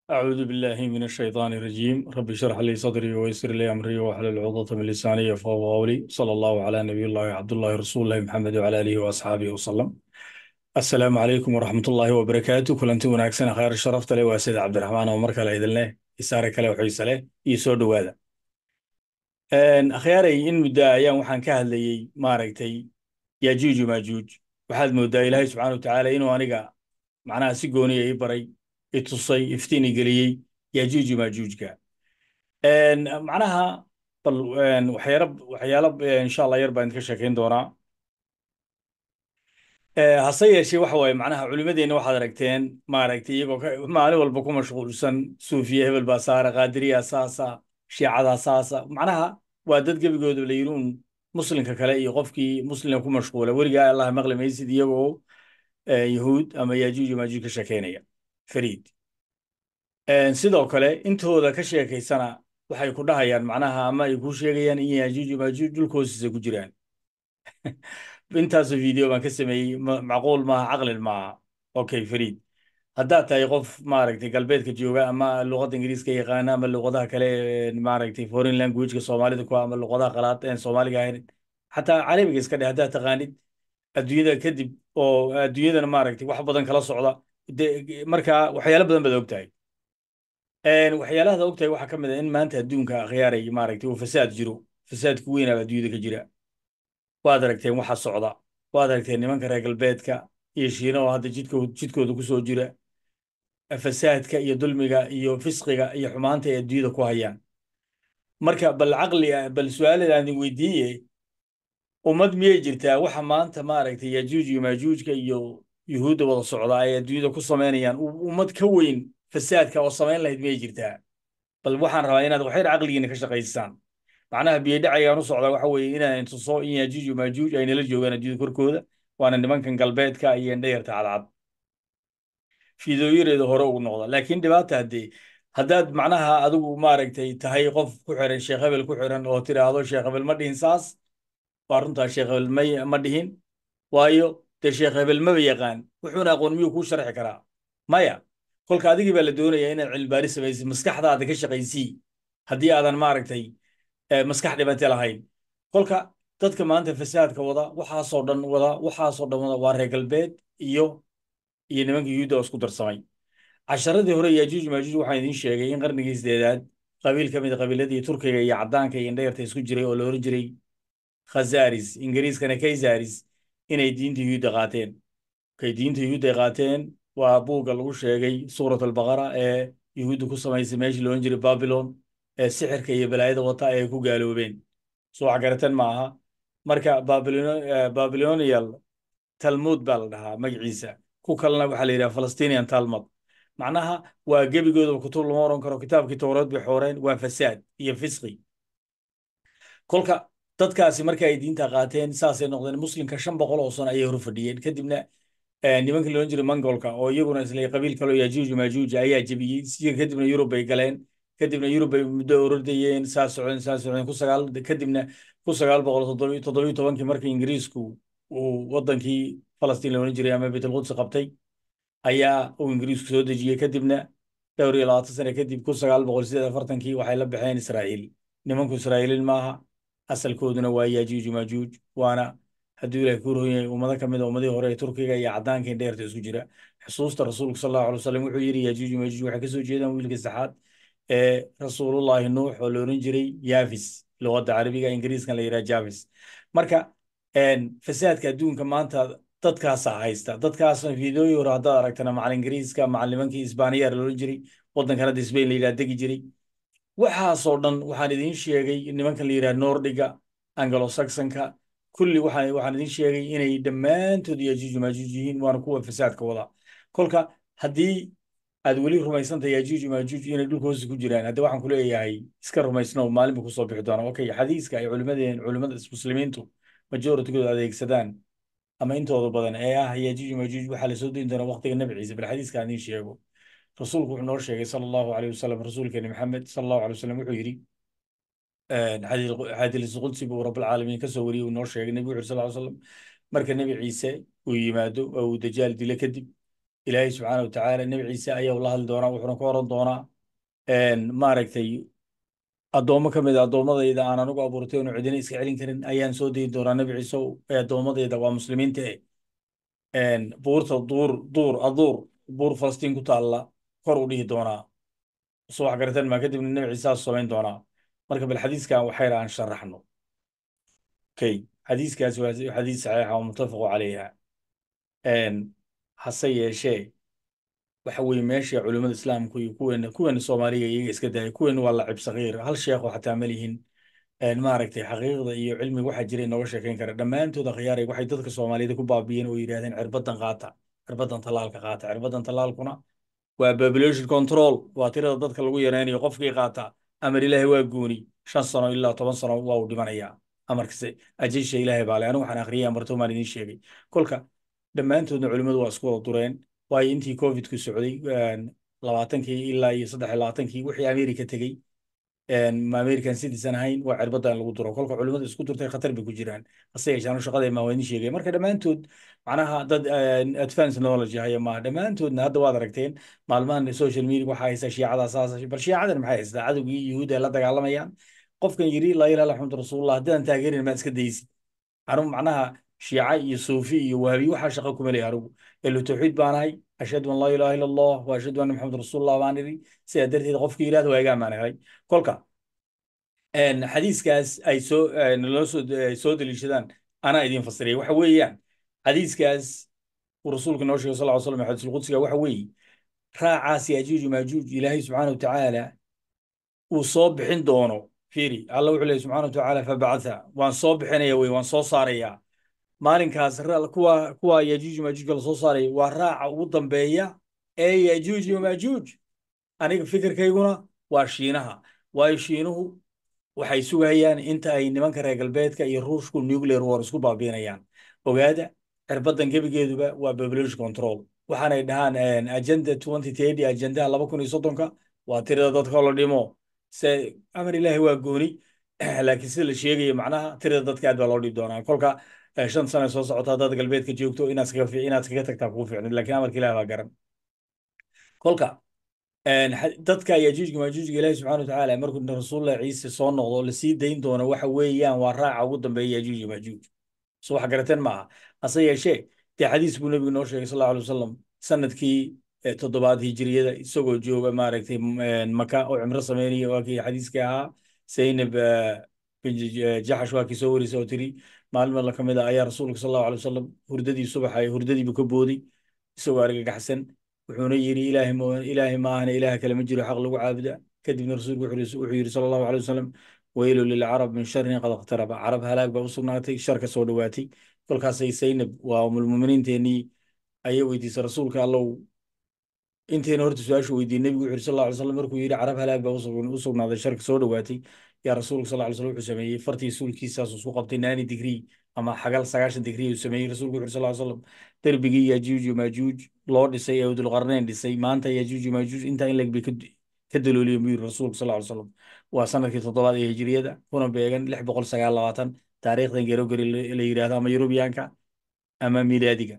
أعوذ بالله من الشيطان الرجيم رب اشرح لي صدري ويسر لي أمري واحلل عقدة من لساني يفقهوا قولي صلى الله على نبي الله عبد الله رسول الله محمد وعلى آله وأصحابه وسلم السلام عليكم ورحمة الله وبركاته كلنتي wanaagsan khayr sharafta leh waa sida cabdiraxmaan oo mar kale idin leh isaare kale oo xiise leh iyo soo dhowaada akhyaaray in muddo ayaan waxaan ka hadlayey maaragtay yajuuj maajuuj waxaad moodaa ilaahay subxaana watacaala inuu aniga macnaha si gooniya ii baray i tusay iftiin i geliyey yajuuj maajuujka macnaha bal waxyaalo waxyaalo insha allah yar baan idinka sheekayn doonaa hase yeeshee waxa waaye macnaha culimadeenna waxaad aragteen maaragtay iyagoo maalin walba ku mashquulsan suufiya hebel baa saara qaadiriya saasa shiicada saasa macnaha waa dad gebigooda la yidhi un muslimka kale iyo qofkii muslimka ku mashquula weligaa allah maqli maysid iyagoo yahuud ama yajuuj maajuuj ka sheekeynaya fariid sidoo kale intooda ka sheekaysana waxay ku dhahayaan macnaha ama ay ku sheegayaan in yajuuj maajuuj dhulka hoostiisa ku jiraan intaasoo video baan ka sameeyey macquul maaha caqlin maaha okay fariid haddaad tahay qof maaragtay galbeedka jooga ama luqadda ingiriiska yaqaana ama luqadaha kale maaragtay foreign languageka soomaalida ku ama luqadaha qalaad een soomaaliga ahayn xataa carabiga iska dheh haddaad taqaanid adduunyada kadib oo adduunyadana maaragtay wax badan kala socda marka waxyaalo badan baad ogtahay waxyaalahaad ogtahay waxaa ka mid a in maanta adduunka akhyaaray maaragtay uu fasaad jiro fasaadku weynaaba adduunyada ka jira waad aragteen waxa socda waad aragteen nimanka reer galbeedka iyo shiina oo hadda jidkooda ku soo jira fasaadka iyo dulmiga iyo fisqiga iyo xumaanta ay adduunyada ku hayaan marka bal caqli bal su-aaladan idin weydiiye ummad miyay jirtaa waxa maanta maaragtay yajuuj iyo maajuujka iyo yuhuudda wada socda ay adduunyada ku samaynayaan ummad ka weyn fasaadka oo samayn lahayd miyay jirtaa bal waxaan rabaa inaad waxyar caqligiina ka shaqaysaan macnaha biyodhacaygaan u socdaa waxa weeye inaan tuso in yajuuj iyo maajuuj ay nala joogaan adduunyada korkooda waana nimankan galbeedka iyo indhayarta cadcad fiidooyareeda hore ugu noqda laakiin dhibaata haddee haddaad macnaha adigu maaragtay tahay qof ku xiran sheekh hebel ku xiran oo tiraahdo sheekh hebel ma dhihin saas waa runtaa sheekh hebel may ma dhihin waayo dee sheekh hebel maba yaqaan wuxuuna aqoon miyuu kuu sharxi karaa maya kolka adigii baa la doonayaa inaad cilmibaari samaysid maskaxdaada ka shaqaysii haddii aadan maaragtay maskax dhibante lahayn kolka dadka maanta fasaadka wada waxaasoo dhan wada waxaasoo dhan wada waa reer galbeed iyo iyo nimanka yuhuudda oo isku darsamay casharadii hore yajuuj maajuuj waxaan idiin sheegay in qarnigii sideedaad qabiil ka mid a qabiiladii turkiga iyo caddaanka iyo indhayarta isku jiray oo la oran jiray khazaris ingiriiskana kaysaris inay diinta yuhuudda qaateen kay diinta yuhuudda ay qaateen waa buugga lagu sheegay suurat albaqara ee yuhuudda ku samaysay meeshii la oran jiray babylon ee sixirka iyo balaayada wata ay ku gaaloobeen soo waxgaratan ma aha marka babilonial talmud baa la dhahaa magaciisa ku kalena waxaa la yidhaha falastinian talmud macnaha waa gebigoodaba kutub lama oran karo kitaabkii towreed bay xooreen waa fasaad iyo fisqi kolka dadkaasi marka ay diinta qaateen saasay noqdeen muslimka shan boqol oo sano ayay hor fadhiyeen kadibna nimanka la oran jiray mongolka oo iyaguna isla qabiil kaloo yajuuj maajuuj ayaa jebiyey si kadibna yurub bay galeen kadibna yurub bay muddo ordayeen saa socdeen saa socdeen ku sagaal kadibna ku sagaal boqol toddobiyo tobankii markii ingiriisku uu wadankii falastiin la oran jiray ama baytulquds qabtay ayaa uu ingiriisku soo dejiyey kadibna dhowr iyo labaatan sane kadib ku sagaal boqol sideed afartankii waxay la baxeen israa'iil nimanku israa'iiliin maaha asalkooduna waa yajuuj maajuuj waana hadduu ilahay ku roon yahay ummado ka mid a ummadihii hore ee turkiga iyo caddaanka indheerta isku jira xusuusta rasuulku sal allahu alay wasalam wuxuu yidhi yajuuj maajuuj waxay ka soo jeedaan wiilka saxaad ee rasuulullahi nuux oo la oran jiray yavis luqadda carabiga ingiriiskan la yidhaha javis marka fasaadka adduunka maanta dadkaasaa haysta dadkaasna fiidooyi hore haddaad aragtana macal ingiriiska macal nimankii isbaaniya la oran jiray waddankan hadda sbain la yidhaha degi jiray waxaasoo dhan waxaan idiin sheegay nimankan la yidhaha nordiga anglo saxonka kulli waxaan waxaan idiin sheegay inay dhammaantood yajuuj maajuuj yihiin waana kuwa fasaadka wada kolka haddii aad weli rumaysanta yajuuj maajuuj inay dhulka hoosta ku jiraan hadda waxaan ku leeyahay iska rumaysno maalin buu kusoo bixi doonaa okay xadiiska ay culimadeen culimada muslimiintu majoritygooda adeegsadaan ama intooda badan ee ah yajuuj maajuuj waxaa la soo dayn doonaa waqtiga nabi ciise bal xadiiska aan idiin sheego rasuulku wuxuu noo sheegay sala allahu alayh wasalam rasuulkeeni maxamed sala allahu alay wasalam wuxuu yidhi xadiis qudsi buu rabbilcaalamiin ka soo wariyey uu noo sheegay nebigu wuxu sal ly slam marka nebi ciise uu yimaado oo uu dajaal dilo kadib ilaahay subxaana watacaala nebi ciise ayaa la hadli doonaa wuxuuna ka oran doonaa maaragtay addoommo ka mid a addoommadayda aan anigu abuurtay oonu cidina iska celin karin ayaan soo deyi doonaa nebi ciise ee addoommadayda waa muslimiinta eh buurta duur duur aduur buur falastiin ku taalla kor u dhihi doonaa soo wax garateen maa kadibna nebi ciisaas samayn doonaa marka bal xadiiskan waxayra aan sharaxno okay xadiiskaasi waa xadiis saxiixa oo muttafaqu calayha hase yeeshee waxa weeye meesha culimmada islaamku iyo kuweena kuweena soomaaliga iyaga iska daaya kuweena waa lacib sakiir hal sheekho xataa ma lihin maaragtay xaqiiqda iyo cilmiga waxaa jira inooga sheekayn kara dhammaantood akhyaaray waxay dadka soomaaliyada ku baabiyeen oo yidhahdeen cirbadan qaata cirbadan tallaalka qaata cirbadan tallaalkuna waa population control waa tirada dadka lagu yareynayo qofkii qaata amar ilaahay waa guuni shan sano ilaa toban sano waa uu dhimanayaa amarkase ajisha ilaahay baa le anigu waxaan akhriyay amartoomaan idiin sheegay kolka dhammaantoodna culimmadu waa isku wada dureen waayo intii covidku socday labaatankii ilaa iyo saddex iyo labaatankii wixii america tegey ma american citizen ahayn waa cirbadda in lagu duro kolka culimmadu isku durtay khatar bay ku jiraan hase yeeshaan shaqada maa waa idin sheegay marka dhammaantood macnaha dad advance knowledge haya maaha dhammaantoodna hadda waad aragteen maalmahan social media waxaa haysa shiicada saas bal shiicadan maxay haystaa cadowgii yuhuudda la dagaalamayaan qofkan yiri laa ilaha illa xamdu rasuulullah haddaan taageerin maad iska daysid anu macnaha shiica iyo suufi iyo waabi waxaa shaqo kuma leeyahay anigu elu tawxiid baan ahay ashhadu an laa ilaha illa allah wa ashhadu anna maxamed rasuulullah baan idhi sidaa darteed qofkii yidhahda waa iga ammaan helay kolka xadiiskaas ay soo naloo soo soo deliishadaan anaa idiin fasiraya waxa weeyaan xadiiskaas uu rasuulka noo sheegay sal ll slam xadiisul qudsiga waxa weeye raacaas yaajuuj maajuuj ilaahay subxaana wa tacaala uu soo bixin doono fiiri alla wuxuu leeyahy subxaana wa tacaala fabacatha waan soo bixinaya wey waan soo saarayaa maalinkaas kuwa kuwa yajuuj maajuujka lasoo saaraya waa raaca ugu dambeeya ee yajuuj iyo maajuuj aniga fikirkayguna waa shiinaha waayo shiinuhu waxay sugayaan inta ay nimanka reer galbeedka iyo ruushku nuclear war isku baabiinayaan ogaada cirbadan gebigeeduba waa population control waxaanay dhahaan agenda twenty thirty agendaha laba kun iyo soddonka waa tirada dadka la dhimo se amar ilaahi waa gooni laakiin sida la sheegayo macnaha tirada dadka aad baa loo dhiib doonaa kolka shan sano soo socota haddaad galbeedka joogto inaad iskaga inaad iskaga tagtaa kugu fiicnid laakiin amarka ilaah baa garan kolka dadka yajuujka maajuujka ilaahi subxana watacaala markuu rasuulullah ciise soo noqdo lasii dayn doono waxa weeyaan waa raaca ugu dambeeya yajuuj iyo maajuuj so wax garateen maaha hase yeeshee dee xadiis buu nebigu noo sheegay sal allahu alay wasalam sanadkii toddobaad hijiriyada isagoo jooga maaragtay maka oo cimro sameynaya waa kii xadiiska ahaa zaynab jaxash waa kii soo warisay oo tiri maalin mala ka mid ah ayaa rasuulka sal allahu alay wasalam hurdadii subaxay hurdadiibu ka booday isagoo argagaxsan wuxuuna yidhi ilaahay mo ilaahay maahana ilaah kale ma jiro xaq lagu caabuda kadibna rasuulku wuxuu yidhi sala allahu alay wasalam weylu lilcarab min sharin qad iqtaraba carab halaag baa u sugnaatay shar ka soo dhowaatay kolkaasay zaynab waa umulmuminiinteenii ayay weydiisay rasuulka allow intayna horta su-aashu weydiiyey nebigu wuxu yidhi sal alla alay slam markuu yidhi carab halaag baa u sugnaaday sharka soo dhowaatay yaa rasuulka sal alay slam wuxuu sameeyey fartii suulkiisaasuu isku qabtay naani digrii ama xagal sagaashan digrii uu sameeyey rasuulku wuxu yidhi sal ly slam derbigii yajuuj iyo maajuuj loo dhisay ee dulqarnayn dhisay maanta yajuuj iyo maajuuj intaa in leg bay ka dalooliyeen buu yidhi rasuulka sal ly slam waa sanadkii toddobaad ee hijriyada kuna beegan lix boqol sagaal labaatan taariikhdan gerogeri la yidhaahdo ama yurubiyaanka ama milaadiga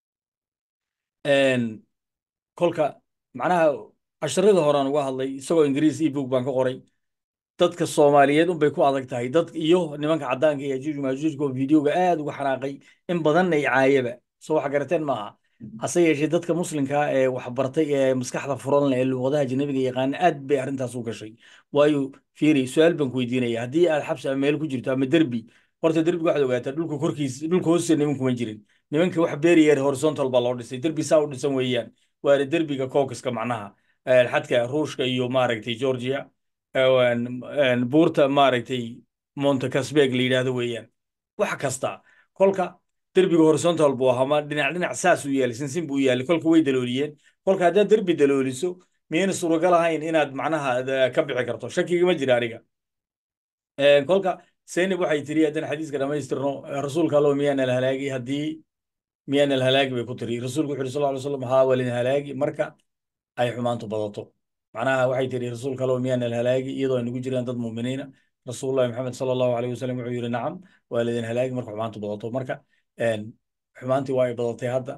kolka macnaha casharada horaan uga hadlay isagoo ingiriis ebook baan ka qoray dadka soomaaliyeed unbay ku adag tahay dad iyo nimanka caddaanka iyo ajuuj maajuujka oo videoga aad uga xanaaqay in badanna ay caayaba soo wax garateen maaha hase yeeshee dadka muslimka ee waxbartay ee maskaxda furan leh ee luuqadaha ajnabiga yaqaana aad bay arrintaas u gashay waayo fiiri su-aal baan ku weydiinaya haddii aad xabsi ama meel ku jirto ama derbi horta derbiga waxaad ogaataa dhulka korkiis dhulka hoostiisa nimankuma jirin nimanka wax beeriyeer horizontal baa loo dhisay derbi saa u dhisan weeyaan waana derbiga caucaska macnaha xadka ruushka iyo maaragtay georgia buurta maaragtay montecasbeg la yidhaahdo weeyaan wax kasta kolka derbiga horizontal buu ahaa ma dhinac dhinac saas u yaali sinsin buu yaali kolka way dalooliyeen kolka haddaad derbi dalooliso miyayna suuragal ahayn inaad macnaha ka bixi karto shakigama jira aniga kolka zaynab waxay tiri haddaan xadiiska dhamaystirno rasuulka allow miyaan alhalaagi haddii miyaan alhalaagi bay ku tiri rasuulku wuxu yuri sal ly slam haa walin halaagi marka ay xumaantu badato macnaha waxay tiri rasuulka allow miyaan alhalaagi iyadoo ay nagu jiraan dad muuminiina rasuulullahi maxamed sala allahu alayh wasalam wuxuu yidhi nacam waa lidin halaagi marka xumaantu badato marka xumaantii waa ay badatay hadda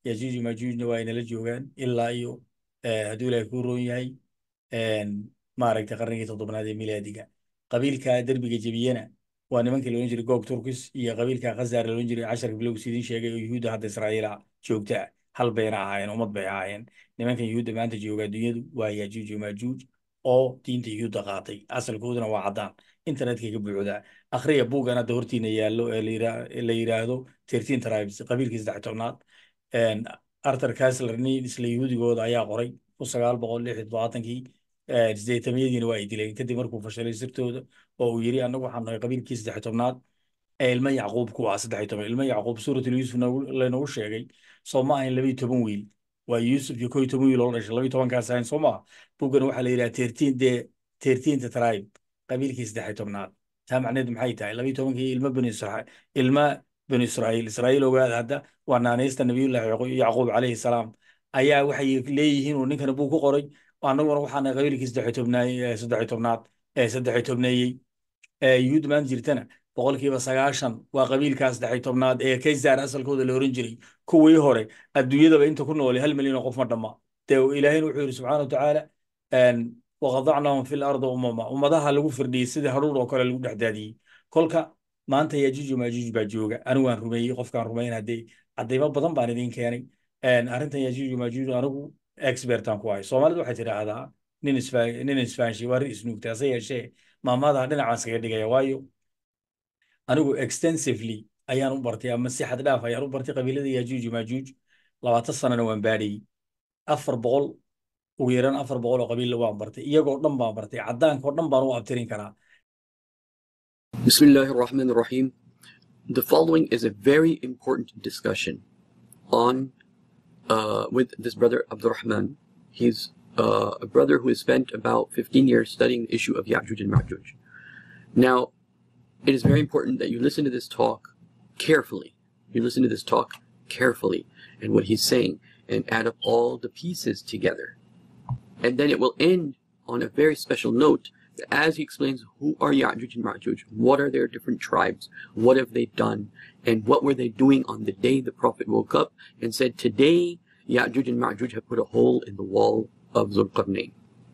yajuuj majuujna waa inala joogaan ilaa iyo hadduu ilaahay kuu roon yahay maaragtay qarnigii toddobnaad ee milaadiga qabiilka derbiga jebiyena waa nimankii la odhan jiray gog turkis iyo qabiilka khazar la odhan jiray casharka bilowgis idiin sheegay oo yuhuudda hadda israa'iila joogta hal bayna ahaayeen ummad bay ahaayeen nimankan yuhuudda maanta jooga adduunyadu waa yajuuj iyo majuuj oo diinta yuhuudda qaatay asalkooduna waa caddaan internetka ka buuxdaa akhriya buuggan hadda hortiina yaallo ee la yidhaahdo thirteen tribes qabiilkii saddex tobnaad arthur kasler nin isla yuhuudigooda ayaa qoray kun sagaal boqol lix iyo todobaatankii sideetamiyadiina waa ay dileen kadib markuu fashalay sirtooda oo uu yiri annagu waxaan nahay qabiilkii saddex tobnaad ee ilma yacquub ku ah saddex toban ilma yacquub suuratul yuusuf laynagu sheegay soo ma ahayn labiyo toban wiil waa yuusuf iyo koo iyo toban wiil oo dhashay labiyo tobankaas ahayn soo maaha buggana waxaa la yidhaha tertiin dee tertiinta tribe qabiilkii saddex tobnaad taa macneed maxay tahay labiyo tobankii ilma bani israa'iil ilma bani israa'iil israa'iil ogaada hadda waa naanaysta nabiyullahi yacquub calayhi salaam ayaa waxay leeyihiin uu ninkana buu ku qoray annaguna waxaana qabiilkii saddex tobnaay saddex tobnaad ee saddex tobneeyey yuhuud maan jirtana boqolkiiba sagaashan waa qabiilkaa saddex tobnaad ee kaysar asalkooda la oran jiray kuwii hore adduunyadaba inta ku noolay hal milyan oo qof ma dhamma dee ilaahayna wuxuu yidhi subxaana wa tacaala waqadacnahum fi lardi umama ummadaha lagu firdhiyey sidii haruur oo kale lagu dhex daadiyey kolka maanta yajuuj majuuj baa jooga anigu waan rumeeyey qofkaan rumayn haddee caddaymo badan baan idiin keenay arrintan yajuuj majuuj anigu expertan ku ahay soomaalidu waxay tidhaahdaa nin isfa nin isfahanshi waa rin isnuugta hase yeeshee maamadaha dhinacaan iskaga dhigaya waayo anigu extensively ayaan u bartay ama si xad dhaaf ayaan u bartay qabiilada yajuuj majuuj labaatan sanana waan baadhayey afar boqol ugu yaraan afar boqol oo qabiilla waan bartay iyagoo dhan baan bartay caddaanka oo dhan baan u abtirin karaa Bismillah ar-Rahman ar-Rahim. The following is a very important discussion on uh, with this brother Abdurrahman. He's uh, a brother who has spent about 15 years studying the issue of Ya'juj and Ma'juj. Now, it is very important that you listen to this talk carefully. You listen to this talk carefully and what he's saying and add up all the pieces together. And then it will end on a very special note as he explains who are Ya'juj and Ma'juj, what are their different tribes, what have they done, and what were they doing on the day the Prophet woke up and said, Today Ya'juj and Ma'juj have put a hole in the wall of Zulqarnain.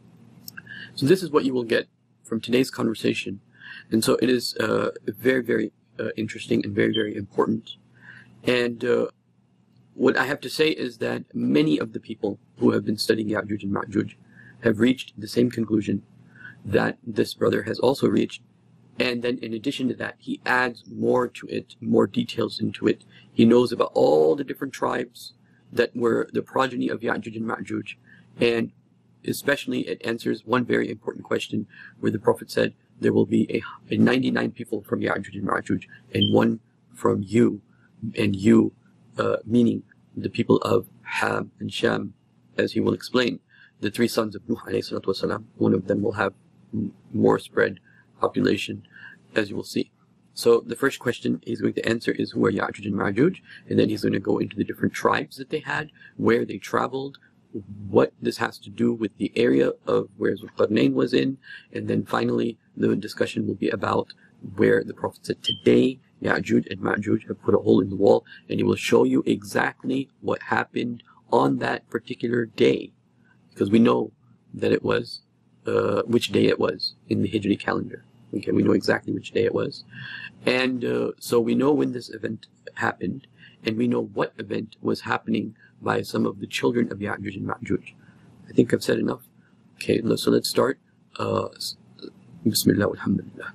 So this is what you will get from today's conversation. And so it is uh, very, very uh, interesting and very, very important. And uh, what I have to say is that many of the people who have been studying Ya'juj and Ma'juj have reached the same conclusion that this brother has also reached. And then in addition to that, he adds more to it, more details into it. He knows about all the different tribes that were the progeny of Ya'juj and Ma'juj. And especially it answers one very important question where the Prophet said, there will be a, a 99 people from Ya'juj and Ma'juj and one from you. And you, uh, meaning the people of Ham and Sham, as he will explain. The three sons of Nuh alayhi salatu wasalam, one of them will have more spread population, as you will see. So the first question he's going to answer is who are Ya'juj and Ma'juj, and then he's going to go into the different tribes that they had, where they traveled, what this has to do with the area of where Zulqarnain was in, and then finally the discussion will be about where the Prophet said today Ya'juj and Ma'juj have put a hole in the wall, and he will show you exactly what happened on that particular day, because we know that it was uh, which day it was in the Hijri calendar. Okay, we know exactly which day it was. And uh, so we know when this event happened, and we know what event was happening by some of the children of Ya'juj and Ma'juj. I think I've said enough. Okay, so let's start. Uh, Bismillah walhamdulillah.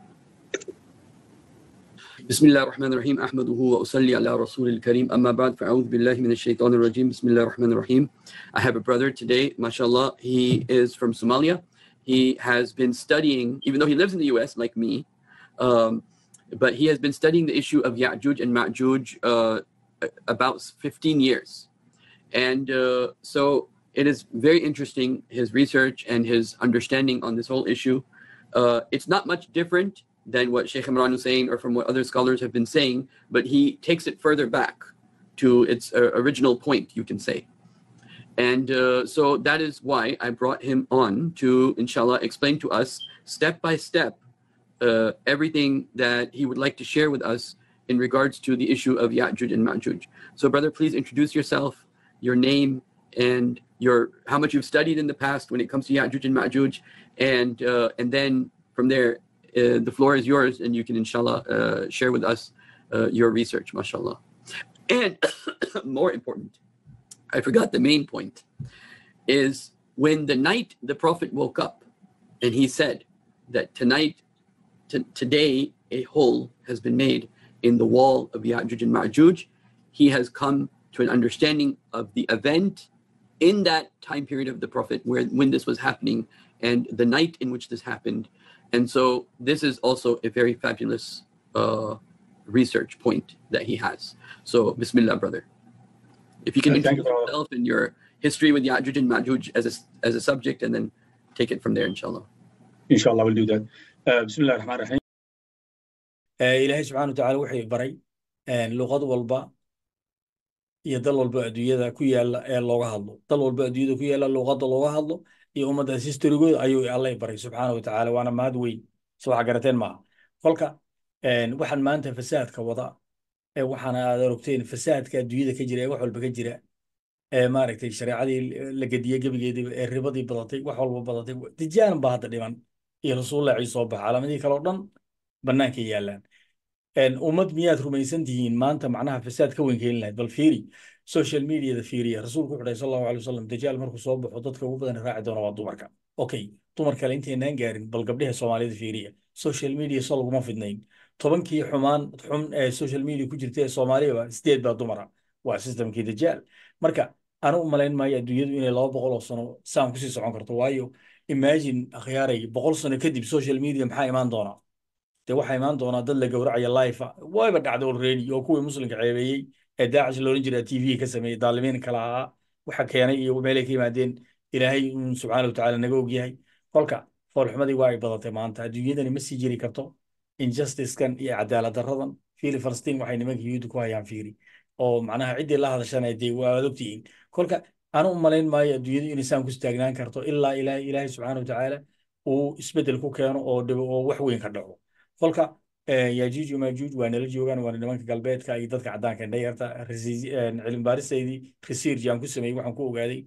بسم الله الرحمن الرحيم أحمده وأصلي على رسول الكريم أما بعد فأعوذ بالله من الشيطان الرجيم بسم الله الرحمن الرحيم I have a brother today, mashallah. He is from Somalia. He has been studying, even though he lives in the US like me, um, but he has been studying the issue of Ya'juj and Ma'juj uh, about 15 years. And uh, so it is very interesting, his research and his understanding on this whole issue. Uh, it's not much different than what Sheikh Imran was saying or from what other scholars have been saying, but he takes it further back to its uh, original point, you can say. And uh, so that is why I brought him on to, inshallah, explain to us step by step uh, everything that he would like to share with us in regards to the issue of Ya'juj and Ma'juj. So, brother, please introduce yourself, your name, and your how much you've studied in the past when it comes to Ya'juj and Ma'juj, and uh, and then from there, uh, the floor is yours, and you can inshallah uh, share with us uh, your research, mashallah. And more important, I forgot the main point, is when the night the Prophet woke up, and he said that tonight, t- today, a hole has been made in the wall of Ya'juj and Ma'juj. He has come to an understanding of the event in that time period of the Prophet where when this was happening and the night in which this happened. And so this is also a very fabulous uh, research point that he has. So Bismillah, brother. If you can Uh, thank you, introduce brother. yourself and your history with Ya'juj and Ma'juj as a, as a subject and then take it from there, inshallah. Inshallah, we'll do that. Uh, Bismillah ar-Rahman ar-Rahim. Eh, ilaahay subxaana watacaala wuxuu baray eh, luqad walba iyo dal walba adduunyada ku yaala ee looga hadlo dal walba adduunyada ku yaala luqadda looga hadlo iyo ummaddaas historigooda ayuu alla baray subxaana watacaala waana mahad weyn soo waxa garateen maaha kolka eh, waxaan maanta fasaadka wada ee waxaana aad arogteen fasaadka adduunyada ka jira ee wax walba ka jira ee maaragtay shareecadii la gediyey gebigeedii ee ribadii badatay wax walba badatay dijaanan baa hadda dhiman iyo rasuullahi ciise soo baxa calaamadihii kale oo dhan banaanka yaalaan een, ummad miyaad rumaysan tihiin maanta macnaha fasaad ka weyn keeni lahayd bal fiiri social mediada fiiriya rasuulku wuxuu dhahay sal allahu alay wasalam dajaal markuu soo baxo dadka ugu badan raaci doona waa dumarka okay dumar kale intaynaan gaarin bal gabdhaha soomaalida fiiriya social media so laguma fidnayn tobankii xumaan xun ee social media ku jirta ee soomaaliyaba sideed baa dumara waa systemkii dajaal marka anu u malayn maayo adduunyadu inay laba boqol oo sano saan kusii socon karto waayo imagine akhyaaray boqol sano kadib social media maxaa imaan doona dee waxaa imaan doonaa dad la gowracaya life wayba dhacday already oo kuwii muslimka ceebeeyey ee daacish loolan jiray tv ka sameeyey daalimiin kala ahaa waxa keenay iyo meelay ka yimaadeen ilaahay un subxaana watacaala naga ogyahay kolka foolxumadii waa ay badatay maanta adduunyadani ma sii jiri karto injusticekan iyo cadaalad daradan fiili falastiin waxay nimanka yuhuudda ku hayaan fiiri oo macnaha ciddii la hadashana dee waa aad ogtihiin kolka anu u malayn maayo adduunyadu inay saan ku istaagnaan karto ilaa ilaahay ilaahay subxaana watacaala uu isbeddel ku keeno oo dhibo oo wax weyn ka dhaco kolka eh, yajuuj iyo maajuuj waa nala joogaan waana nimanka galbeedka iyo dadka caddaanka indhayarta cilmi baaristeydii research aan ku sameeyey waxaan ku ogaaday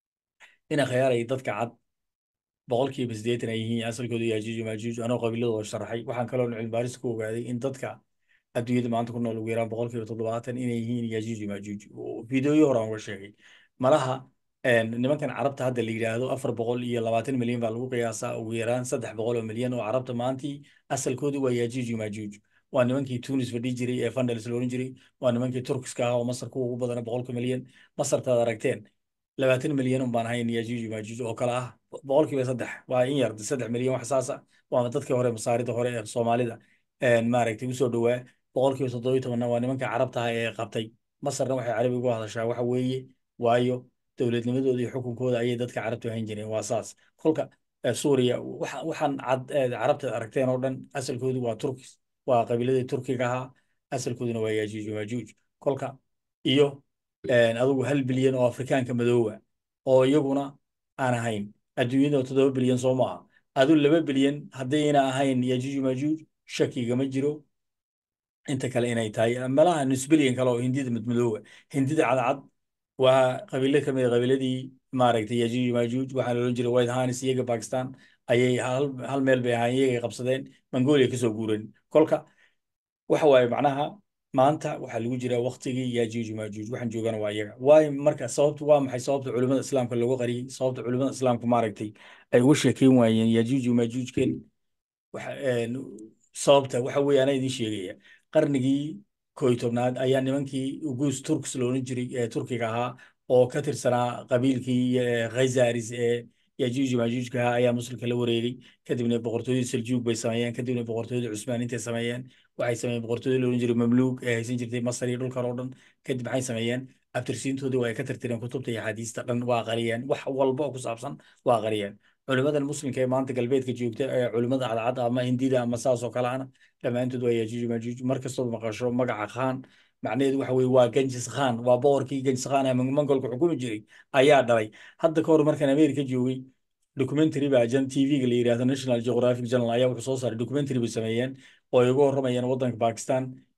in akhyaaraya dadka cad boqolkiiba siddeetan ay yihiin asalkooda yajuuj iyo maajuuj anoo qabiiladooda sharaxay waxaan kaloo cilmi baaris ku ogaaday in dadka adduunyada maanta ku nool ugu yaraan boqolkiiba toddobaatan inay yihiin yajuuj iyo maajuuj fiidooyo hore aan uga sheegay malaha een, nimankan carabta hadda la yidhaahdo afar boqol iyo labaatan milyan baa lagu qiyaasaa ugu yaraan saddex boqol oo milyan oo carabta maantii asalkoodu waa yajuuj iyo maajuuj waa nimankii tunis fadhi jiray ee fandals la oran jiray waa nimankii turkiska ahaa oo masar kuwa ugu badana boqolka milyan masartaad aragteen labaatan milyan un baan ahayn yajuuj iyo maajuuj oo kale ah boqolkiiba saddex waa in yar saddex milyan wax saasa waa dadkii hore masaarida hore ee soomaalida een, maaragtay usoo dhowaa boqolkiiba toddoba iyo tobanna waa nimanka carabta ah ee qabtay masarna waxay carabi ugu hadashaa waxa weeye waayo dowladnimadooda iyo xukunkooda ayay dadka carabtu hayn jireen waa saas kolka eh, suuriya waxa- waxaan cad eh, carabta aragteen oo dhan asalkoodu waa turkis waa qabiiladii turkiga ahaa asalkooduna waa yajuuj iyo maajuuj kolka iyo een, adigu hal bilyan oo afrikaanka madooba oo iyaguna aan ahayn adduunyada toddoba bilyan soo maaha adu laba bilyan haddayna ahayn yajuuj iyo maajuuj shakigama jiro inta kale inay tahay malaha nus bilyan kale oo hindida madmadooba hindida cadcad waa qabiilo ka mid a qabiiladii maaragtay yajuuj iyo maajuuj waxaa la odhan jiray white hanis iyaga bakistan ayay hal, hal meel bay ahaayeen iyagay qabsadeen mongolia kasoo guureen kolka waxa waaye macnaha maanta waxaa lagu jiraa waktigii yajuuj iyo maajuuj waxaan joogana waa iyaga waayo marka sababtu waa maxay sababta culimada islaamka looga qariyey sababta culimada islaamka maaragtay ay uga sheekeyn waayeen yajuuj iyo maajuujken waxa een, sababta waxa weeye anaa idiin sheegaya qarnigii koo iyo tobnaad ayaa nimankii ugus turks la odhan jiray ee turkiga ahaa oo ka tirsanaa qabiilkii eh, khazaris ee yajuuj iyo maajuujka ahaa ayaa muslimka la wareegay kadibna boqortooyadii seljuug bay sameeyeen kadibna boqortooyadii cusmaan intay sameeyeen waxay sameeyeen boqortooyadii la odhan jiray mamluuk ee haysan jirtay masar iyo dhulkan oo dhan kadib maxay sameeyeen abtirsiintoodii waa ay ka tirtireen kutubta iyo axaadiista dhan waa qariyeen wax walba oo ku saabsan waa qariyeen culimadan muslimka ee maanta galbeedka joogta ee culimada cadcad ama hindida ama saas oo kale ana dhammaantood waa yajuuj iyo maajuuj markastood maqasho magaca khaan macnaheedu waxa weye waa genjis khan waa boqorkii genjis khan ee mongolka xukumi jiray ayaa dhalay hadda ka hor markaan america joogay documentary baa jan tv-ga la yidhaahdo national geographic journal ayaa wuxuu soo saaray documentary bay sameeyeen oo ay uga horramayeen waddanka bakistan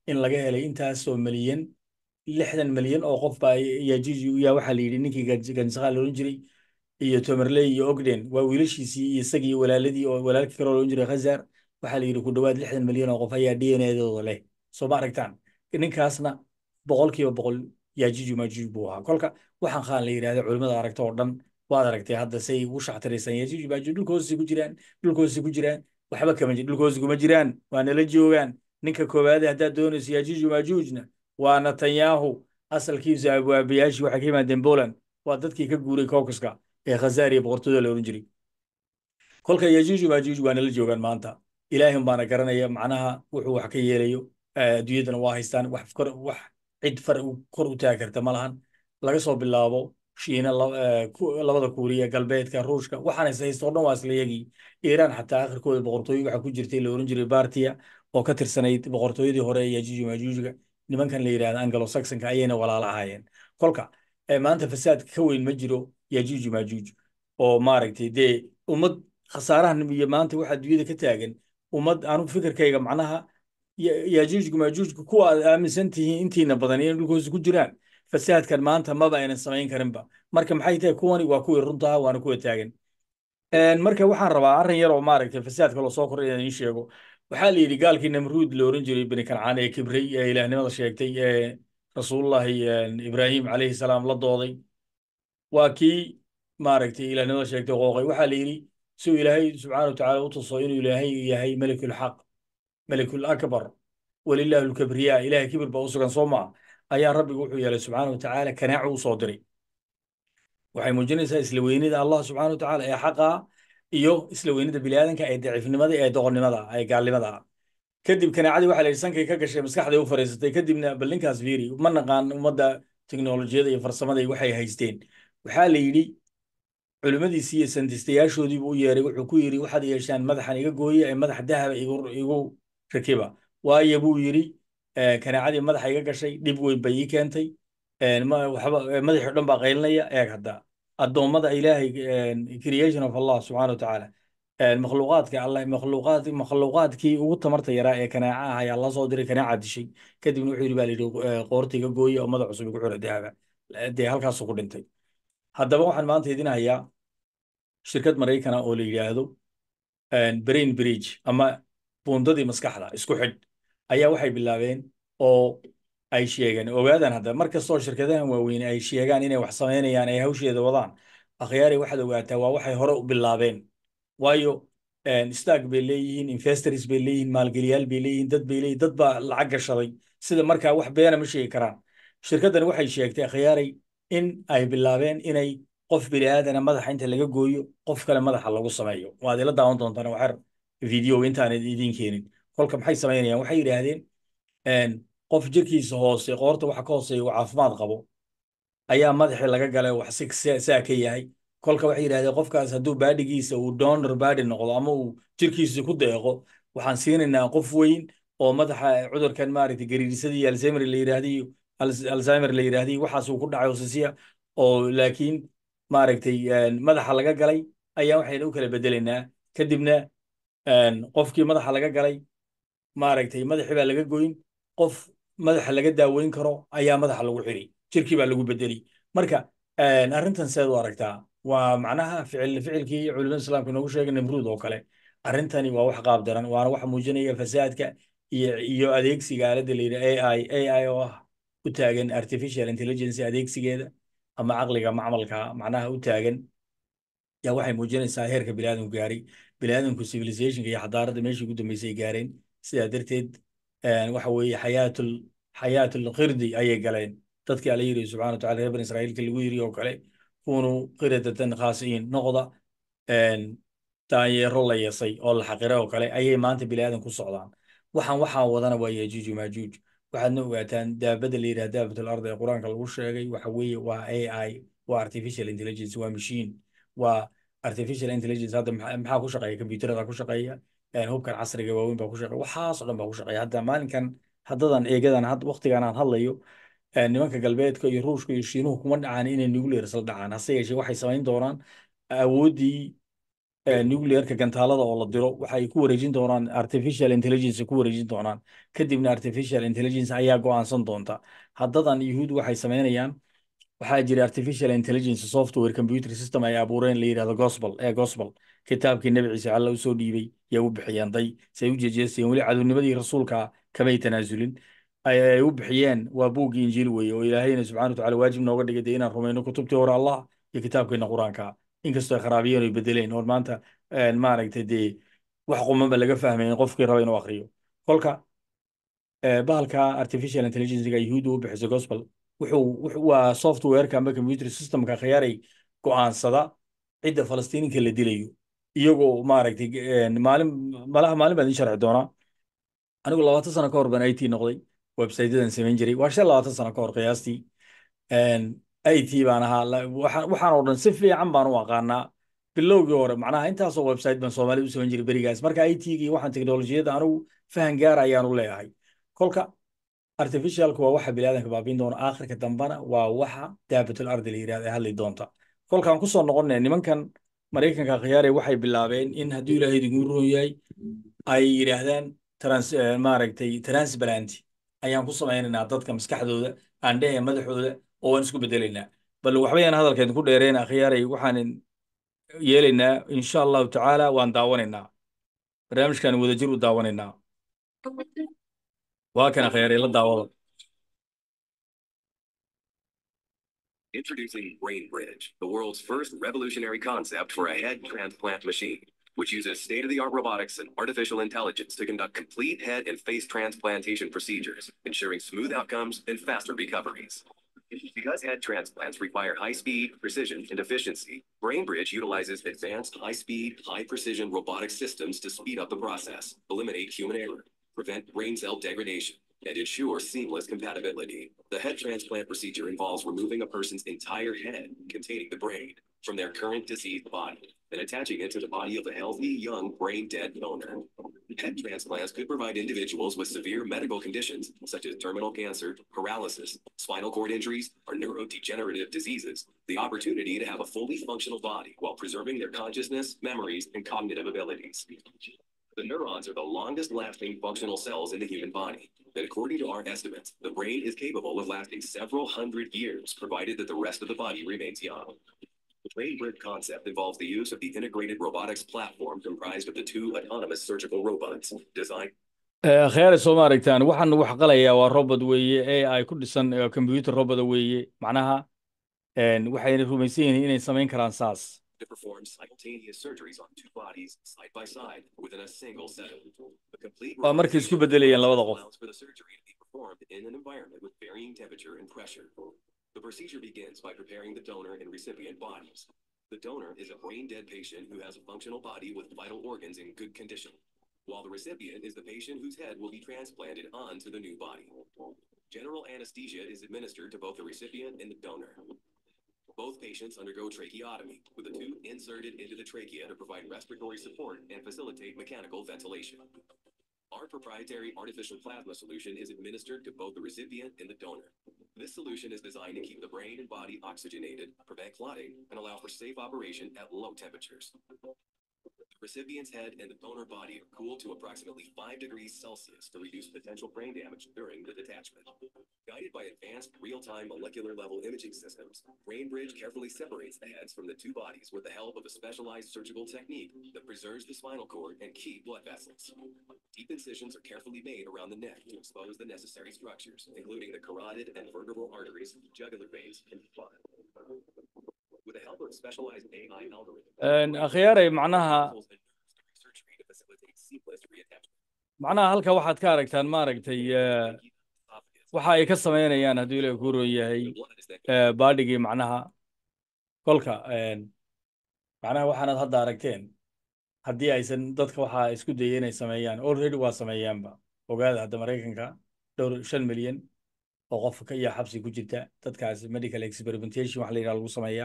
in laga helay intaasoo milyan lixdan milyan oo qof baa yajuuj yaa waxaa la yidhi ninkii gansaqaa la odhan jiray iyo tomerley iyo ogden waa wiilashiisii iyo isagii iyo walaaladii oo walaalkii kaloo la odhan jiray khazar waxaa la yidhi ku dhowaad lixdan milyan oo qof ayaa d n a-dooda leh soo ma aragtaan ninkaasna boqolkiiba boqol yajuuj majuuj buu ahaa kolka waxaan khaan la yidhahda culimmada aragta oo dhan waad aragtay hadda say ugu shaxtiraysaan yajuuj majuuj dhulka hoosii ku jiraan dhulka hoosii ku jiraan waxba kama jir dhulka hoosii kuma jiraan waa nala joogaan ninka koowaade haddaad doonayso yajuuj majuujna waa netanyahu asalkiisu abwaabayaashii waxay ka yimaadeen poland waa dadkii ka guuray caucaska ee khazaar iyo boqortooyada la odhan jiray kolka yajuuj majuuj waa nala joogaan maanta ilaahim baana garanaya macnaha wuxuu wax ka yeelayo adduunyadana waa haystaan wax wax cid far kor u taagi karta ma lahan laga soo bilaabo shiina labada kuuriya galbeedka ruushka waxaan is haysta oo dhan waa isla yagii iiraan xataa akhirkooda boqortooyo waxaa ku jirtay la oran jiray bartia oo ka tirsanayd boqortooyadii hore ee yajuuj majuujga nimankan la yidhahda anglo saxonka ayayna walaalo ahaayeen kolka maanta fasaadka ka weyn ma jiro yajuuj majuuj oo maaragtay dee ummad khasaarahan iyo maanta waxaa adduunyada ka taagan ummad anu fikirkayga macnaha yajuujka majuujka kuwa aad aaminsan tihiin intiina badan inay dhulkoosi ku jiraan fasaadkan maanta maba aynan samayn karinba marka maxay tahay kuwani waa kuwii runtaha waana kuwa taagan marka waxaan rabaa arrin yar oo maaragtay fasaadka loo soo koray inaan iin sheego waxaa la yidhi gaalkii namruud la oran jiray bini kancaan ee kibray ee ilaahnimada sheegtay ee rasuulullahi ibraahim calayhi salaam la dooday waa kii maaragtay ilaahnimada sheegtay qooqay waxaa la yidhi siuu ilaahay subxaana wa tacaala u tuso inuu ilaahay yahay melikulxaq melikul akbar walilaahi lkabriya ilahay kibir baa u sugan soo maa ayaa rabbigu wuxuu yeelay subxaana wa tacaala kanaacu u soo diray waxay muujinaysaa isla weynida allah subxaana wa tacaala ee xaqa iyo isla weynida biniaadanka ee daciifnimada ee doqonnimada ee gaalnimada ah kadib kanaacadii waxaa la yidhi sankay ka gashay maskaxday u fariisatay kadibna bal ninkaas fiiri ma naqaan ummadda teknolojiyada iyo farsamada waxay haysteen waxaa la yidhi culimmadiisii iyo santistayaashoodiibu u yeeray wuxuu ku yidhi waxaad yeeshaan madaxan iga gooya ee madax dahaba igu rakiba waayo buu yidhi kanaacadii madaxa iga gashay dhib weyn bay ii keentay madaxii o dhan baa qaylinaya eeg hadda addoommada ilaahay creation of allah subxana wa tacaala makhluuqaadka allah makhluuqaad makhluuqaadkii ugu tamarta yaraa ee kanaaca ah ayaa la soo diray kanaaca dishay kadibna wuxuu yidhi baa la yidhi qoorta iga gooya oo madax cusub igu xura dahaba dee halkaasuu ku dhintay haddaba waxaan maanta idin hayaa shirkad maraykana oo la yidhaahdo brain bridge ama buundadii maskaxda isku xidh ayaa waxay bilaabeen oo ay sheegeen ogaadaan hadda mar kastoo shirkadahan waaweyn ay sheegaan inay wax samaynayaan ay hawsheeda wadaan akhyaari waxaad ogaataa waa waxay hore u bilaabeen waayo stag bay leeyihiin investors bay leeyihiin maalgeliyaal bay leeyihiin dad bay leeyihin dad baa lacag gashaday sida markaa wax beena ma sheegi karaan shirkaddan waxay sheegtay akhyaari in ay bilaabeen inay qof bini aadana madaxa inta laga gooyo qof kale madaxa lagu sameeyo waad ila daawan doontaan waxar video intaan idiin keenin kolka maxay samaynayaan waxay yidhaahdeen qof jirkiisa hoose qoorta waxa ka hooseeya uu caafimaad qabo ayaa madaxii laga galay wax si saa ka yahay kolka waxay yidhahdeen qofkaas hadduu baadhigiisa uu donor baadhi noqdo ama uu jirkiisa ku deeqo waxaan siinaynaa qof weyn oo madaxa cudurkan maaragtay gariirisadii alzheimer la yidhaahdiy alzheimer la yidhaahdiy waxaas uu ku dhacay hosisiya oo laakiin maaragtay madaxa laga galay ayaa waxayna u kala bedelaynaa kadibna qofkii madaxa laga galay maaragtay madaxii baa laga goyn qof madaxa laga daaweyn karo ayaa madaxa lagu xiri jirkii baa lagu bedeli marka arrintan seed u aragtaa waa macnaha ficil ficilkii culimada islaamka noogu sheegay nimruud oo kale arrintani waa wax qaab daran waana waxa muujinaya fasaadka iyo iyo adeegsiga aaladda la yidhaha ai ai oo ah u taagan artificial intelligence adeegsigeeda ama caqliga macmalka macnaha u taagan yaa waxay muujinaysaa heerka biniaadamku gaaray biniaadamku civilizationka iyo xadaaradda meeshii ugu dambeysay gaareen sidaa darteed waxa weeye xayaatul xayaatul qirdi ayay galeen dadkii alla yiri subxana wataala reer bani israa'iilka lagu yiri oo kale kunuu qiradatan khaasiin noqda daanyeero la yasay oo la xaqira oo kale ayay maanta biniaadan ku socdaan waxaan waxaa wadana waa yajuuj maajuuj waxaadna ogaataan daabada la yidhaha daabatul ard ee qur-aanka lagu sheegay waxa weeye waa ai waa artificial intelligence waa machine waa artificial intelligence hadda maxaa ku shaqeeya computerada ku shaqeeya hubkan casriga waaweyn baa ku shaqeeya waxaas oo dhan baa ku shaqeeya hadda maalinkan haddadan eegadan waqtigan aan hadlayo nimanka galbeedka iyo ruushka iyo shiinuhu kuma dhacaan inay nuclear isla dhacaan hase yeeshee waxay samayn doonaan awooddii nuclearka gantaalada oo la diro waxay ku wareejin doonaan artificial intelligence ku wareejin doonaan kadibna artificial intelligence ayaa go'aansan doonta haddadan yuhuud waxay samaynayaan waxaa jira artificial intelligence software computer system ay abuureen la yidhahdo gospel ee gospel kitaabkii nebi ciise alla u soo dhiibay yaa u bixiyeen day say u jejeesteen weli cadownimadii rasuulka kamay tanaasulin ay u bixiyeen waa buuggii injiil weeye oo ilaahayna subxana watacaala waajib nooga dhigay dee inaan rumayno kutubtii hore allah iyo kitaabkeena qur-aanka inkastoo ay kharaabiyeen oo bedeleen oo maanta maaragtay dee wax qumanba laga fahmayn qofkii raba inuu akriyo kolka bahalka artificial intelligencega yuhuudda u bixiso gospel wuxuu waa softwareka ama computer systemka khiyaaray go'aansada cidda falastiininka la dilayo iyagoo maaragtay maalin malaha maalin baan idin sharxi doonaa anigu labaatan sano ka hor baan it noqday websiteyadan samayn jiray waa shan labaatan sano ka hor qiyaastii it baan ahaa waxaan oo dhan si fiican baan u aqaanaa bilowgii hore macnaha intaasoo website baan soomaalida u samayn jiray berigaas marka it-gi waxaan teknolojiyadda anigu fahan gaar ayaan u leeyahay kolka artificialku waa waxa biniaadanka baabiin doona aakhirka dambana waa waxa daabatul ardi la yidhahda ee hadli doonta kolkaan kusoo noqonay nimankan maraykanka khiyaare waxay bilaabeen in hadduu ilaahay idinku roon yahay ay yidhaahdaan trans maaragtay transplant ayaan ku samaynaynaa dadka maskaxdooda aandhehe madaxooda oo waan isku bedelaynaa bal waxbayaan hadalkeed ku dheereen akhyaaray waxaan yeelaynaa insha allahu tacaala waan daawanaynaa barnaamijkan wadajir u daawanaynaa waa kan akhyaaray la daawada Introducing BrainBridge, the world's first revolutionary concept for a head transplant machine, which uses state-of-the-art robotics and artificial intelligence to conduct complete head and face transplantation procedures, ensuring smooth outcomes and faster recoveries. Because head transplants require high speed, precision, and efficiency, BrainBridge utilizes advanced high speed, high precision robotic systems to speed up the process, eliminate human error, prevent brain cell degradation, and ensure seamless compatibility. The head transplant procedure involves removing a person's entire head containing the brain from their current diseased body and attaching it to the body of a healthy, young, brain dead donor. Head transplants could provide individuals with severe medical conditions such as terminal cancer, paralysis, spinal cord injuries, or neurodegenerative diseases the opportunity to have a fully functional body while preserving their consciousness, memories, and cognitive abilities. The neurons are the longest lasting functional cells in the human body. And according to our estimates, the brain is capable of lasting several hundred years, provided that the rest of the body remains young. The brain bridge concept involves the use of the integrated robotics platform comprised of the two autonomous surgical robots designed. khyaare soo ma aragtaan waxaan wax qalayaa waa robot weeye ai ku dhisan computer robot weeye macnaha waxayna rumaysan yihiin inay samayn karaan saas to perform simultaneous surgeries on two bodies side by side within a single setting. The complete waa markay isku bedelayaan labada qof allows for the surgery to be performed in an environment with varying temperature and pressure. The procedure begins by preparing the donor and recipient bodies. The donor is a brain dead patient who has a functional body with vital organs in good condition, while the recipient is the patient whose head will be transplanted onto the new body. General anesthesia is administered to both the recipient and the donor. Both patients undergo tracheotomy, with a tube inserted into the trachea to provide respiratory support and facilitate mechanical ventilation. Our proprietary artificial plasma solution is administered to both the recipient and the donor. This solution is designed to keep the brain and body oxygenated, prevent clotting, and allow for safe operation at low temperatures. The recipient's head and the donor body are cooled to approximately 5 degrees Celsius to reduce potential brain damage during the detachment. Guided by advanced real-time molecular level imaging systems, BrainBridge carefully separates the heads from the two bodies with the help of a specialized surgical technique that preserves the spinal cord and key blood vessels. Deep incisions are carefully made around the neck to expose the necessary structures, including the carotid and vertebral arteries, jugular veins, and blood. With the help of specialized AI algorithms, akhyaaray macnaha surgery to facilitate seamless reattachment. macnaha halka waxaad ka aragtaan maaragtay waxa ay ka samaynayaan hadduu ilaah ku roon yahay baadhigii macnaha kolka macnaha waxaanad hadda aragteen haddii aysan dadka waxaa isku dayay inay sameeyaan already waa sameeyaanba ogaada hadda maraykanka dhowr shan milyan oo qof ka iyo xabsi ku jirta dadkaas medical experimentation waxa la yidhaha lagu sameeyaa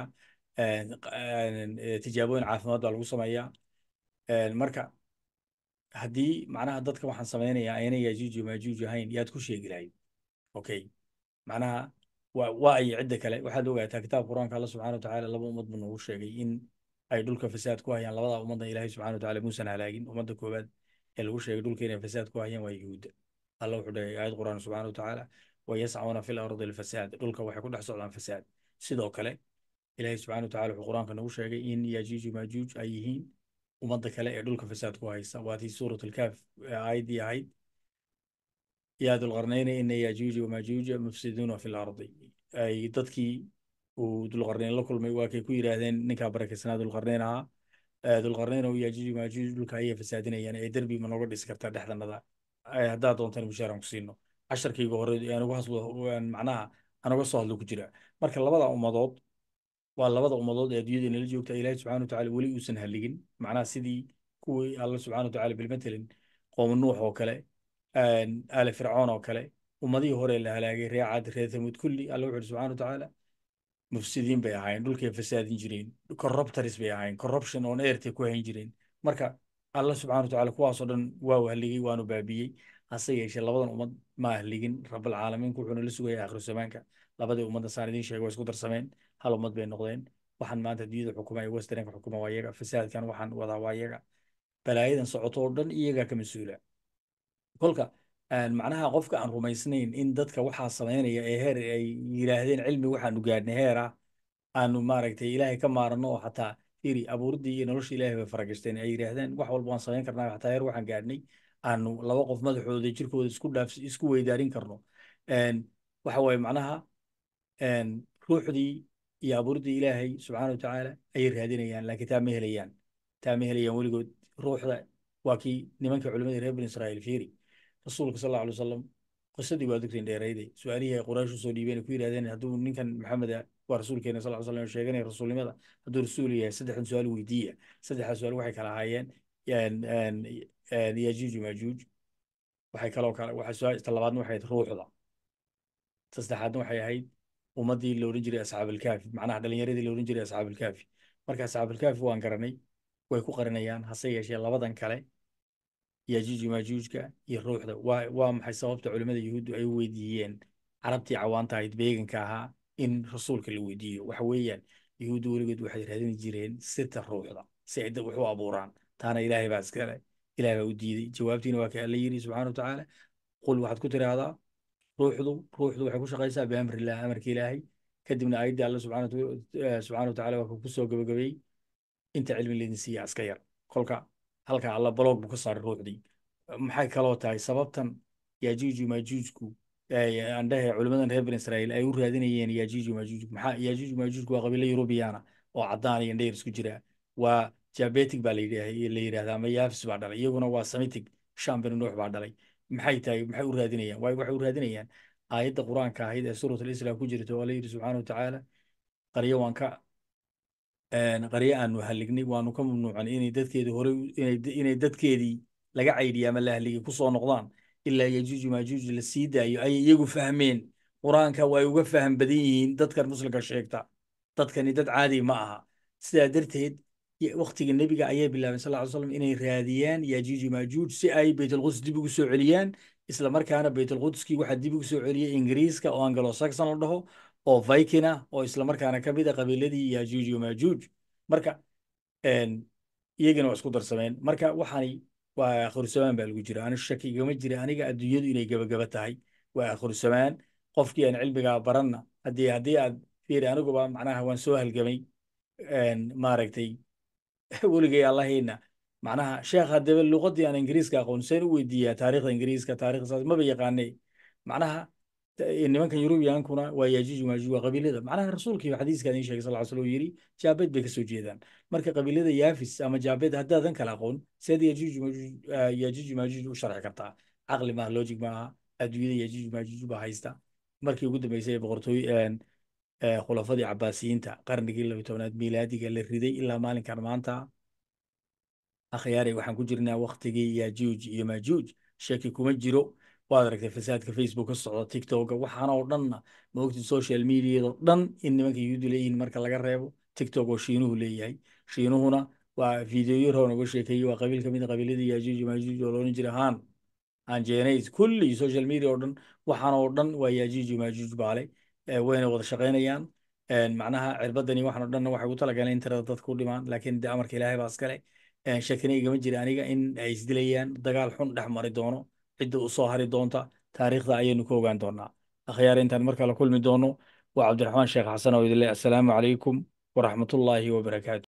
tijaabooyin caafimaad baa lagu sameeyaa marka haddii macnaha dadka waxaan samaynayaa ayna yaajuuj iyo maajuuj ahayn yaad ku sheegi lahayd okay macnaha waa waa ay cidda kale waxaad ogaataa kitaabka qur-aanka alla subxaana watacaala laba ummad buu noogu sheegay in ay dhulka fasaad ku hayaan labada ummadna ilaahay subxana wa tacaala muusan halaagin ummadda koowaad ee lagu sheegay dhulka inay fasaad ku hayaan waa yuhuudda alla wuxuu dhahay aayad qur'aan subxana wa tacaala wayascauna fi lardi alfasaad dhulka waxay ku dhex socdaan fasaad sidoo kale ilaahay subxana wa tacala wuxuu qur-aanka nagu sheegay in yajuuju maajuuj ay yihiin ummadda kale ee dhulka fasaad ku haysa waatii suurat alkaaf aayaddii ahayd yaa dulqarnayna ina yajuuja wamaajuuja mufsiduuna fi lardi ay dadkii uu dulqarnayn la kulmay waa kay ku yidhaahdeen ninkaa barakaysanaa dulqarnayn ahaa dulqarnayn oo yajuuj maajuuj dhulka ayay fasaadinayaan ee derbi ma nooga dhisi kartaa dhexdanada haddaa doontan mushaaraan ku siino casharkayga hore aan uga hadlo macnaha aan uga soo hadlo ku jira marka labada ummadood waa labada ummadood ee adduunyada inala joogta ilaahi subxana wa tacala weli uusan haligin macnaha sidii kuwii alla subxana wa tacala bilmatelin qoom nuux oo kale aali fircoon oo kale ummadihii hore la halaagay reer caad reer thamuud kulli alla wuxu uhi subxana wa tacaala mufsidiin bay ahaayeen dhulkay fasaadin jireen corruptors bay ahaayeen corruption oon eertay ku hayn jireen marka alla subxana wa tacala kuwaasoo dhan waa haligay waanu baabiyey hase yeeshee labadan ummad ma ahligin rabalcaalamiinku wuxuuna la sugaya akhru zamaanka labadii ummadda saan idiin sheegay waa isku darsameen hal ummad bay noqdeen waxaan maanta adduunyada xukuma westernka xukuma waa iyaga fasaadkan waxaan wadaa waa iyaga balaayadan socoto oo dhan iyagaa ka mas-uula kolka macnaha qofka aan rumaysnayn in dadka waxaa samaynaya ee heer ay yidhaahdeen cilmi waxaanu gaadhnay heer ah aanu maaragtay ilaahay ka maaranno oo xataa firi abuuriddii iyo nolosha ilaahay bay faragashteen ay yidhaahdeen wax walba waan samayn karnaa xataa heer waxaan gaadhnay aanu laba qof madaxooda jirkooda isku dhaaf isku weydaarin karno waxa waaye macnaha ruuxdii iyo abuuriddii ilaahay subxaana wa tacaala ayay raadinayaan laakiin taa ma helayaan taa ma helayaan weligood ruuxda waa kii nimanka culimadii reer bani israa'iil fiiri rasuulka sal alla alay wasalam qisadii waa dugteen dheerayday su-aalihii ay quraysh usoo dhiibeen ku yidhahdeen hadduu ninkan maxamed waa rasuulkeena sal slam oo sheeganaya rasuulnimada hadduu rasuul yahay saddexdan su-aal weydiiya saddexda su-aal waxay kala ahaayeen yajuuj maajuuj waxay kaloo kale waxay ta labaadna waxay ahayd ruuxda ta saddexaadna waxay ahayd ummaddii la odhan jiray asxaabalkaafi macnaha dhalinyaradii la odhan jiray asxaabalkaafi marka asxaabalkaafi waan garanay way ku qarinayaan hase yeeshee labadan kale yajuuj maajuujka iyo ruuxda waa waa maxay sababta culimmada yuhuuddu ay u weydiiyeen carabtii cawaanta ahayd beeganka ahaa in rasuulka la weydiiyo waxa weeyaan yuhuuddu weligood waxay raadin jireen sirta ruuxda si ay dad wax u abuuraan taana ilaahay baa iskale ilaahay baa u diiday jawaabtiina waa ka alla yidhi subxaana wa tacaala qul waxaad ku tiraahdaa ruuxdu ruuxdu waxay ku shaqaysaa biamrillah amarka ilaahay kadibna aayaddii alla subxaana subxaana wa tacaala waa ku soo gabagabeeyey inta cilmi laydin siiya iska yar kolka halka alla baloog buu ka saaray ruuxdii maxay kaloo tahay sababtan yajuuju maajuujku andhahe culimadan reer bani israa'iil ay u raadinayeen yajuuju maajuujku maxaa yajuuju maajuujku waa qabiilo yurubiyaana oo caddaan iyo ndheyr isku jira waa jabetic baa la yidhahdaa ama yaafis baa dhalay iyaguna waa semitic shan bani nuux baa dhalay maxay tahay maxay u raadinayaan waay waxay u raadinayaan aayadda qur-aanka ahayd ee suurat alislam ku jirta oo alla yidhi subxaana wa tacaala qaryo waan ka qaryo aanu halignay waanu ka mamnuucan inay dadkeedii hore inay dadkeedii laga caydhiya ama la haligay ku soo noqdaan ilaa yajuuju maajuuj la sii daayo ayay iyagu fahmeen qur-aanka way uga faham badan yihiin dadkan muslimka sheegta dadkani dad caadi ma aha sidaa darteed waktiga nebiga ayay bilaabeen sal ly slam inay raadiyaan yajuuju maajuuj si ay baytulquds dib ugu soo celiyaan isla markaana baytulqudskii waxaa dib ugu soo celiyay ingiriiska oo anglo saxon la dhaho oo viking ah oo isla markaana ka mid a qabiiladii yajuuj iyo maajuuj marka iyagana waa isku darsameen marka waxaani waa aakhirusamaan baa lagu jira ani shaki igama jira aniga adduunyadu inay gebagaba tahay waa aakhirusamaan qofkii aan cilmigaa baranna haddii haddii aad fiiri aniguba macnaha waan soo halgamay maaragtay weligay allahayna macnaha sheekh haddaba luqadii aan ingiriiska aqoon seen u weydiiyaa taariikhda ingiriiska taarikhda saas maba yaqaanay macnaha nimankan yurubiyankuna waa yajuuj maajuuj waa qabiilada macnaha rasuulkii xadiiska idin sheegay sal ll slam uu yidhi jaabeed bay ka soo jeedaan marka qabiilada yaafis ama jaabeed haddaadan kala aqoon seed yajuuj maajuuj yajuuj maajuuj u sharxi kartaa caqli maaha logic maaha adduunyada yajuuj maajuuj baa haysta markii ugu dambeysay ee boqortooy khulafadii cabaasiyiinta qarnigii laba tobnaad miilaadiga la riday ilaa maalinkan maanta akhyaaray waxaan ku jirnaa waktigii yajuuj iyo maajuuj shaki kuma jiro waad aragtay fasaadka facebook ka socda tiktoka waxaana oo dhanna maogtid social mediado dhan in nimanka yuhuudu leeyihiin marka laga reebo tiktok oo shiinuhu leeyahay shiinuhuna waa fideoyo roon uga sheekeeyey waa qabiil ka mid a qabiiladii yajuuj maajuuj oo loolan jira han anjenays kulli social media oo dhan waxaana oo dhan waa yajuuj maajuuj baale wayna wada shaqaynayaan Een, macnaha cirbadani waxaan oo dhan waxay ugu talagaleen in tirada dadku u dhimaan laakiin de amarka ilaahay baa iskale Een, shakina igama jira aniga in ay isdilayaan dagaal xun dhex mari doono cidda u soo hari doonta taariikhda ayaynu ka ogaan doonaa akhyaar intaan markaa la kulmi doono waa cabdiraxmaan sheekh xasan oo idin leh assalaamu calaykum waraxmatullaahi wabarakaatu